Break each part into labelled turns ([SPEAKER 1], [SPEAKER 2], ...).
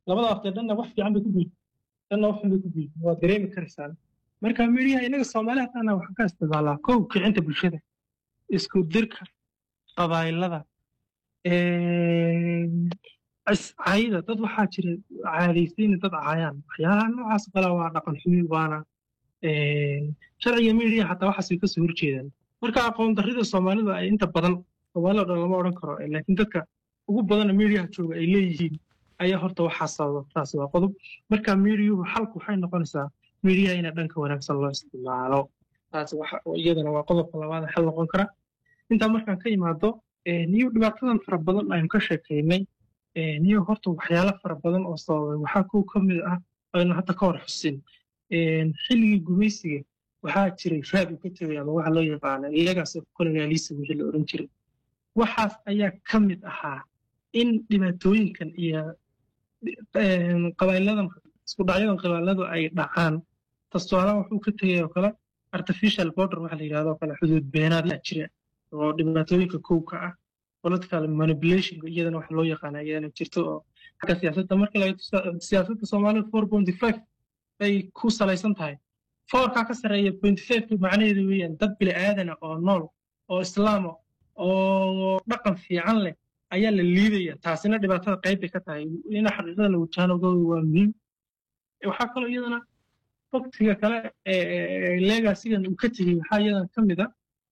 [SPEAKER 1] labada waqti dhanna wax fiican bay ku guud dhanna wax xun bay ku guud waa dareemi karaysaan marka midiyaha inaga soomaaliya taana waxaan ka isticmaalaa kow kicinta bulshada isku dirka qabaayilada cayda dad waxaa jira caadaysiina dad caayaan waxyaalaha noocaas kale waa dhaqan xumi waana sharciga midiya xataa waxaas way kasoo horjeedaan marka aqoon darrida soomaalida ay inta badan soomaalida o dhan lama odhan karo laakiin dadka ugu badana midiyaha jooga ay leeyihiin ayaa horta waxaa sababa taasi waa qodob marka midiyuhu xalku waxay noqonaysaa midiyaha ina dhanka wanaagsan loo isticmaalo taasi iyadana waa qodobka labaad xal noqon kara intaa markaan ka imaado niyo dhibaatadan fara badan aynu ka sheekaynay niyo horta waxyaalo fara badan oo sababay waxaa kow ka mid ah aynu hadda ka hor xusin xilligii gumaysiga waxaa jiray raad uu ka tegay ama waxa loo yaqaana legacy of colonialism wixii la oran jiray waxaas ayaa ka mid ahaa in dhibaatooyinkan iyo qabaailadan isku dhacyadan qabailadu ay dhacaan tastualaan wuxuu ka tegay oo kale artificial border waxa la yidhahdo kale xuduud beenaad yaa jira oo dhibaatooyinka kowka ah political manipulation iyadana waxa loo yaqaana iyadana jirto oo xagga siyaasadda marka laga siyaasadda soomaalida four point five ay ku salaysan tahay foorkaa ka sarreeya point five macnaheedu weeyaan dad bili aadana oo nool oo islaama oo dhaqan fiican leh ayaa la liidaya taasina dhibaatada qayb bay ka tahay ina xaqiiqada la wajahanogooda waa muhiim waxaa kaloo iyadana waktiga kale legasigan uu ka tegey waxaa iyadana ka mid a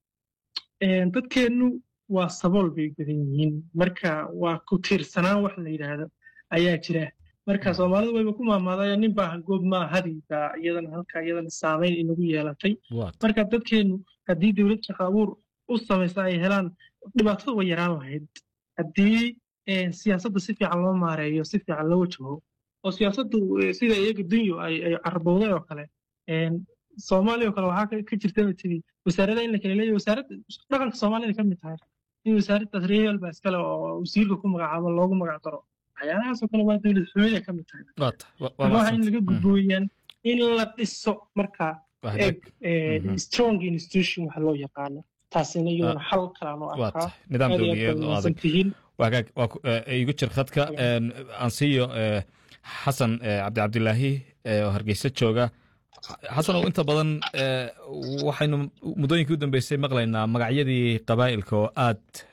[SPEAKER 1] dadkeennu waa sabool bay badan yihiin marka waa ku tiirsanaan wax la yidhaahdo ayaa jira marka soomaalidu wayba ku maamaadaya nin baa goob maa hadiga iyadana halka iyadana saamayn inagu yeelatay marka dadkeennu haddii dowlad shaqo abuur u samaysa ay helaan dhibaatada way yaraan lahayd haddii siyaasadda si fiican loo maareeyo si fiican loo wajaho oo siyaasaddu sida iyaga dunyo ay carabowday oo kale soomaaliya oo kale waxaa ka jirta tiri wasaarada in la kala leeyahy wasaaradda dhaqanka soomaalida ka mid tahay in wasaaraddaas reehel baa iskale oo wasiirka ku magacaabo loogu magac daro waxyaalahaasoo kale waa dowlad xumida ka mid tahay waxa in laga gudbooyaan in la dhiso marka strong institution waxa loo yaqaano taasina iyadana xal kalaan u arkaa
[SPEAKER 2] nidaam dowliyeed oo adag wagaag waa igu jir khadka ansiyo xasan cabdi cabdilaahi oo hargeysa jooga xasan oo inta badan waxaynu muddooyinkii u dambeysay maqlaynaa magacyadii qabaa'ilka oo aad